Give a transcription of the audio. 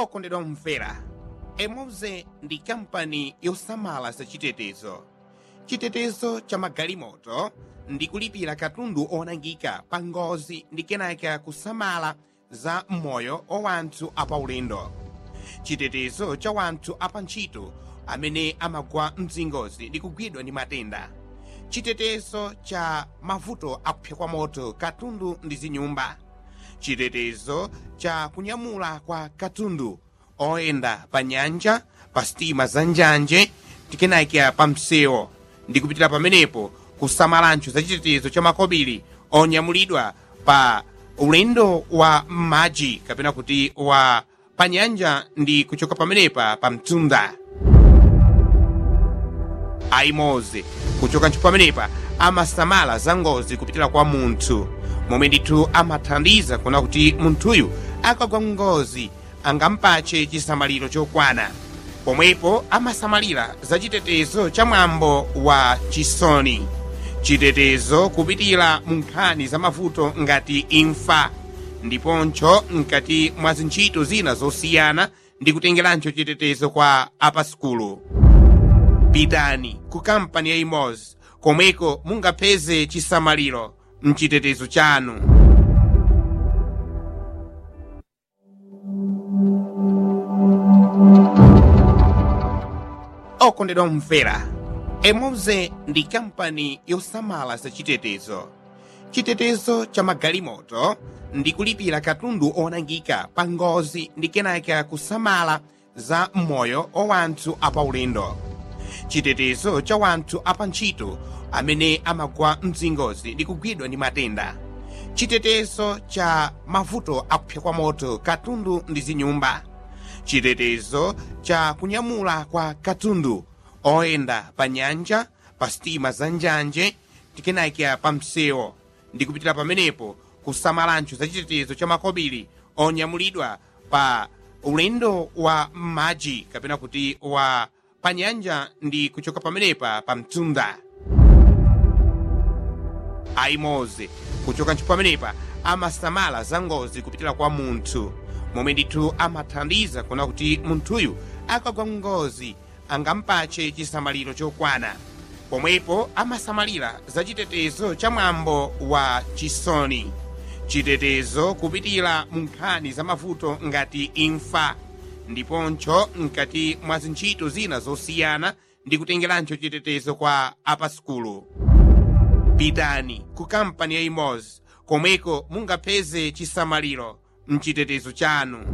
okondedwa mvera emoze ndi kampani yosamala zachitetezo chitetezo cha magalimoto ndi kulipira katundu onangika pa ngozi ndi kenaka kusamala za moyo wa wanthu apaulendo chitetezo cha wanthu apantchito amene amagwa mzingozi ndi kugwidwa ndi matenda chitetezo cha mavuto akupsa kwa moto katundu ndi zinyumba chitetezo cha kunyamula kwa katundu oyenda pa nyanja pa sitima za njanje tikenakya pa msewu ndi kupitira pamenepo kusamalancho za chitetezo cha makobiri onyamulidwa pa ulendo wa m'madzi kapena kuti wa pa nyanja ndi kuchoka pamenepa pa mtunda aimoze kuchoka ntchito pamenepa amasamala za ngozi kupitira kwa munthu momwe ndithu amathandiza kuona kuti munthuyu akagwa ngozi angampache chisamaliro chokwana pomwepo amasamalira za chitetezo cha mwambo wa chisoni chitetezo kupitira mu nkhani za mavuto ngati imfa ndiponcho mkati mwa zintchito zina zosiyana ndi kutengerancho chitetezo kwa apaskulu pitani ku kampani ya imoz komweko mungapeze chisamaliro mchitetezo chanu okondedwa mvera emoze ndi kampani yosamala zachitetezo chitetezo cha magalimoto ndi kulipira katundu onangika pa ngozi ndi kenaka kusamala za moyo wa wanthu apaulendo chitetezo cha wanthu apantchito amene amagwa mzingozi ndi kugwidwa ndi matenda chitetezo cha mavuto akupsa kwa moto katundu ndi zinyumba chitetezo cha kunyamula kwa katundu oyenda pa nyanja pa sitima za njanje tikenakya pa msewu ndi kupitira pamenepo kusamalancho za chitetezo cha makobiri onyamulidwa pa ulendo wa m'madzi kapena kuti wa pa nyanja ndi kuchoka pamenepa pa mtunda aimoze kuchoka ntchito pamenepa amasamala za ngozi kupitira kwa munthu momwe ndithu amathandiza kuona kuti munthuyu akagwa ngozi angampache chisamaliro chokwana pomwepo amasamalira za chitetezo cha mwambo wa chisoni chitetezo kupitira mu nkhani za mavuto ngati imfa ndiponcho mkati mwa zintchito zina zosiyana ndi kutengerancho chitetezo kwa apaskulu pitani ku kampani ya imoz komweko mungapeze chisamaliro mchitetezo chanu